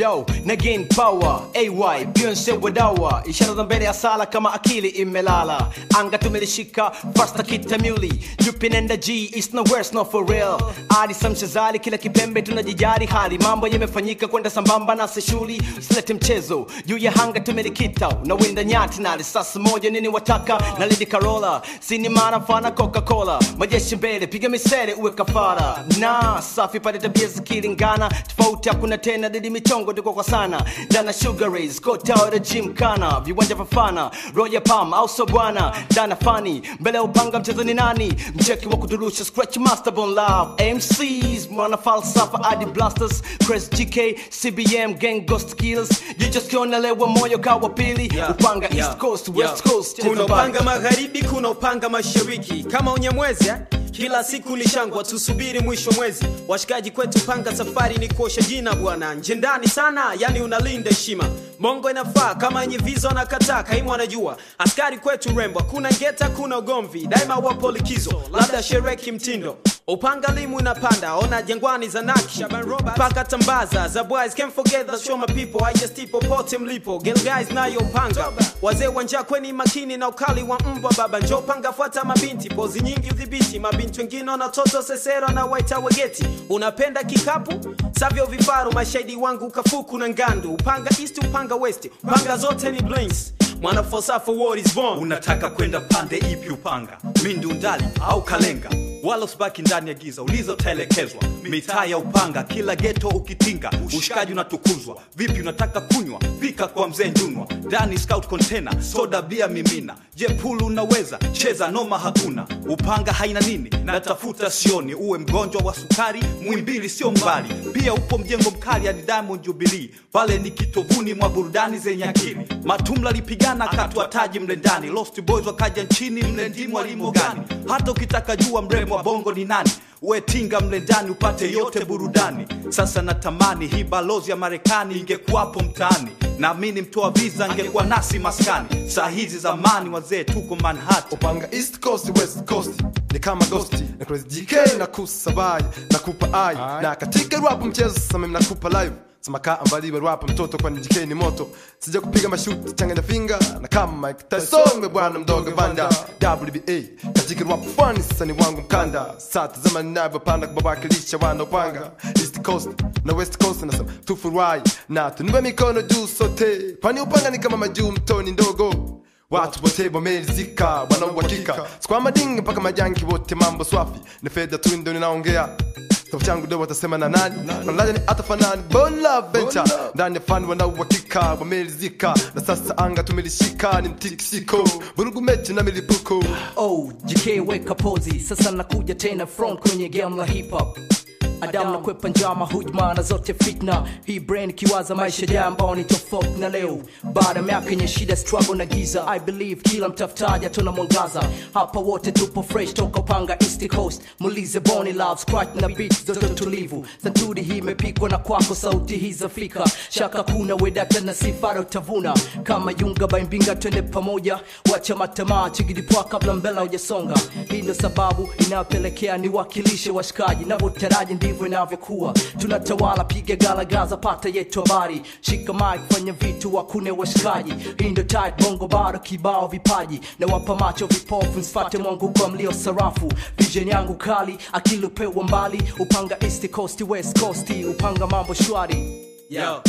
yo na gain power ay Beyonce wadawa ishara za mbele ya sala kama akili imelala anga tumelishika fasta kitamuli jupinenda g is no worse no for real adi samshazali kila kipembe tunajijari hali mambo yamefanyika kwenda sambamba na seshuli usilete mchezo juu ya hanga tumelikita unawinda nyati na risasi moja nini wataka na lady carola sini mara mfana coca-cola majeshi mbele piga misele uwe kafara na safi pale tabia zikilingana tofauti hakuna tena didi michongo tuko kwa sana dana sugar rays kotao gym kana viwanja vafana roya pam au so bwana dana fani mbele ya upanga mchezo ni nani mcheki wa kuturusha scratch master bon love mcs mwana falsafa adi blasters chris gk cbm gang ghost killers jicho skionelewa moyo kawa pili Yeah, upanga yeah, east coast yeah. west coast kuna cheza upanga bali. magharibi kuna upanga mashariki kama unyamwezi eh? kila siku lishangwa tusubiri mwisho mwezi washikaji kwetu panga safari ni kuosha jina bwana nje ndani sana yani unalinda heshima mongo inafaa kama yenye viza wanakataa kaimu anajua askari kwetu rembo kuna ngeta kuna ugomvi daima wapo likizo labda shereki mtindo upanga limu inapanda ona jangwani za naki paka tambaza za boys can't forget the show my people I just popote mlipo girl guys nayo panga wazee wanja kweni makini na ukali wa mbwa baba njo panga fuata mabinti pozi nyingi udhibiti mabinti wengine wanatoto sesero na waita wegeti unapenda kikapu savyo vifaru mashahidi wangu kafuku na ngandu upanga east upanga west panga zote ni blinks mwana falsafa war is born unataka kwenda pande ipi upanga mindundali au kalenga wala usibaki ndani ya giza ulizotelekezwa mitaa ya upanga kila geto ukitinga ushikaji unatukuzwa vipi unataka kunywa pika kwa mzee njunwa ndani scout container soda bia mimina je pulu unaweza cheza noma hakuna upanga haina nini natafuta sioni uwe mgonjwa wa sukari mwimbili sio mbali pia upo mjengo mkali hadi diamond jubilee pale ni kitovuni mwa burudani zenye akili matumla lipigana katwa taji mle ndani lost boys wakaja nchini mle ndimu walimo gani hata ukitaka jua mrembo wa bongo ni nani wetinga mle ndani upate yote burudani sasa natamani hii balozi ya marekani ingekuwapo mtaani naamini mtoa viza angekuwa nasi maskani saa hizi zamani wazee tuko manhattan upanga east coast west coast ni kama ghosti na crazy gk na kusabai na kupa ai na katika rap mchezo sasa mimi nakupa live samakaa ambaliwe rap mtoto kwani gk ni moto sija kupiga mashuti changanya finga na kama Mike Tyson we bwana mdogo banda WBA katika rap fani sasa ni wangu mkanda sasa zama ninavyopanda kubawakilisha wana upanga east coast na west coast nasema tufurahi na tunue mikono juu sote kwani upanga ni kama majuu mtoni ndogo watu wote wamerizika wanauhakika sikwa madingi mpaka majanki wote mambo swafi ni fedha tu ndo ninaongea kitabu changu ndo watasema na nani wanalaja ni hata fanani bola venture ndani ya fani wanauhakika wamerizika na sasa anga tumelishika ni mtikisiko vurugu mechi na milipuko oh jk weka pozi sasa nakuja tena front kwenye game la hip hop Adam na kwepa njama hujma na zote fitna hii brain ikiwaza maisha ya ambao ni tofauti na leo baada ya miaka yenye shida struggle na giza i believe kila mtafutaji atona mwangaza hapa wote tupo fresh toka upanga east coast mulize boni love scratch na beat zote tulivu santuri hii imepikwa na kwako sauti hii zafika shaka kuna wedata na sifara utavuna kama yunga baimbinga twende pamoja wacha matamaa chigidipwa kabla mbela hujasonga hii ndo sababu inayopelekea niwakilishe washikaji navyotaraji ndivyo inavyokuwa tunatawala piga galagaza pata yetu habari shika mic fanya vitu wakune washikaji hii ndo tight bongo bado kibao vipaji na wapa macho vipofu nsfate mwangu kwa mlio sarafu vision yangu kali akili upewa mbali upanga east coast west coast upanga mambo shwari Yo,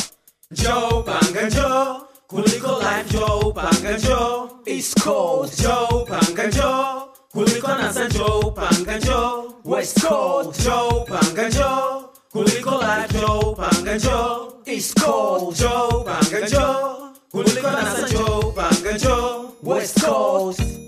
Joe Panga Joe, kuliko life Joe Panga Joe, East Coast. Joe Panga Joe, kuliko NASA Joe Panga Joe, West Coast. Joe Panga Joe, kuliko life Joe Panga Joe, East Coast. Joe Panga Joe, kuliko NASA Joe Panga Joe, West Coast.